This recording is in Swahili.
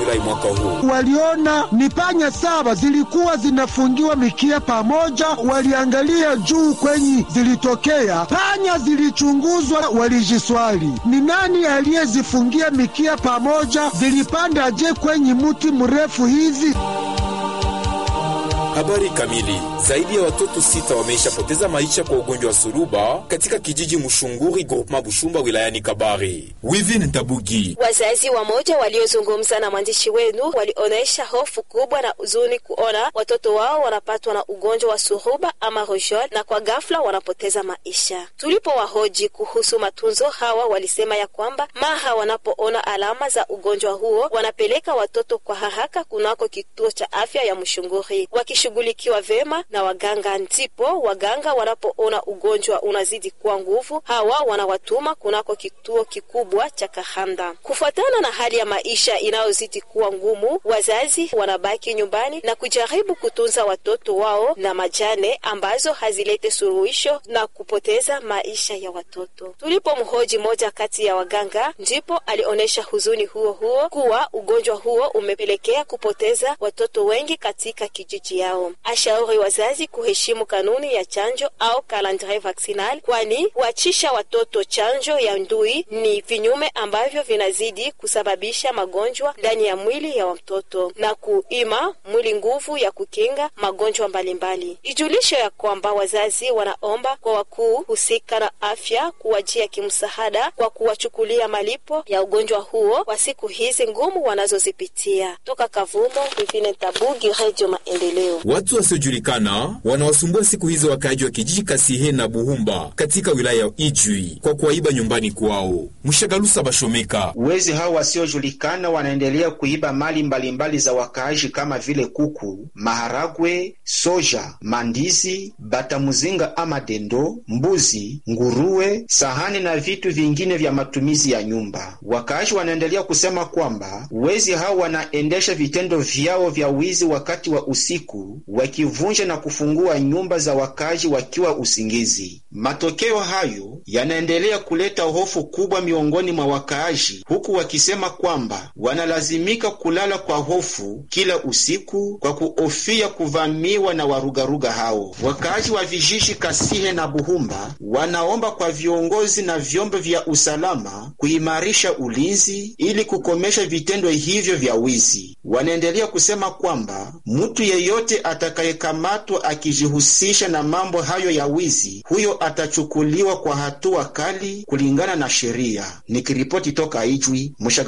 Julai mwaka huu. Waliona ni panya saba zilikuwa zinafungiwa mikia pamoja, waliangalia juu kwenye zilitokea panya, zilichunguzwa, walijiswali ni nani aliyezifungia mikia pamoja, zilipanda je kwenye mti mrefu hivi? Habari kamili. Zaidi ya watoto sita wameishapoteza maisha kwa ugonjwa wa suruba katika kijiji Mushunguri, groupement Bushumba, wilayani Kabare. Wivin Tabugi. Wazazi wamoja waliozungumza na mwandishi wenu walionyesha hofu kubwa na huzuni kuona watoto wao wanapatwa na ugonjwa wa suruba ama rojol na kwa ghafla wanapoteza maisha. Tulipowahoji kuhusu matunzo, hawa walisema ya kwamba mara wanapoona alama za ugonjwa huo wanapeleka watoto kwa haraka kunako kituo cha afya ya Mushunguri wakishughulikiwa vema na waganga. Ndipo waganga wanapoona ugonjwa unazidi kuwa nguvu, hawa wanawatuma kunako kituo kikubwa cha Kahanda. Kufuatana na hali ya maisha inayozidi kuwa ngumu, wazazi wanabaki nyumbani na kujaribu kutunza watoto wao na majane ambazo hazilete suluhisho na kupoteza maisha ya watoto. Tulipomhoji moja kati ya waganga, ndipo alionyesha huzuni huo huo kuwa ugonjwa huo umepelekea kupoteza watoto wengi katika kijiji yao. Ashauri wazazi kuheshimu kanuni ya chanjo au calendrier vaccinal, kwani kuachisha watoto chanjo ya ndui ni vinyume ambavyo vinazidi kusababisha magonjwa ndani ya mwili ya watoto na kuima mwili nguvu ya kukinga magonjwa mbalimbali. Ijulisho ya kwamba wazazi wanaomba kwa wakuu husika na afya kuwajia kimsaada kwa kuwachukulia malipo ya ugonjwa huo kwa siku hizi ngumu wanazozipitia. Toka Kavumo, Vivine Tabugi, Radio Maendeleo. Watu wasiojulikana wanawasumbua siku hizo wakaaji wa kijiji Kasihe na Buhumba katika wilaya ya Ijwi kwa kuwaiba nyumbani kwao. Mshagalusa Bashomeka. Wezi hao wasiojulikana wanaendelea kuiba mali mbalimbali mbali za wakaaji kama vile kuku, maharagwe, soja, mandizi, batamuzinga ama dendo, mbuzi, nguruwe, sahani na vitu vingine vya matumizi ya nyumba. Wakaaji wanaendelea kusema kwamba wezi hao wanaendesha vitendo vyao vya wizi wakati wa usiku wakivunja na kufungua nyumba za wakazi wakiwa usingizi. Matokeo hayo yanaendelea kuleta hofu kubwa miongoni mwa wakaaji, huku wakisema kwamba wanalazimika kulala kwa hofu kila usiku kwa kuhofia kuvamiwa na warugaruga hao. Wakaaji wa vijiji Kasihe na Buhumba wanaomba kwa viongozi na vyombo vya usalama kuimarisha ulinzi ili kukomesha vitendo hivyo vya wizi. Wanaendelea kusema kwamba mtu yeyote atakayekamatwa akijihusisha na mambo hayo ya wizi, huyo atachukuliwa kwa hatua kali kulingana na sheria. Nikiripoti toka Ijwi Mushaga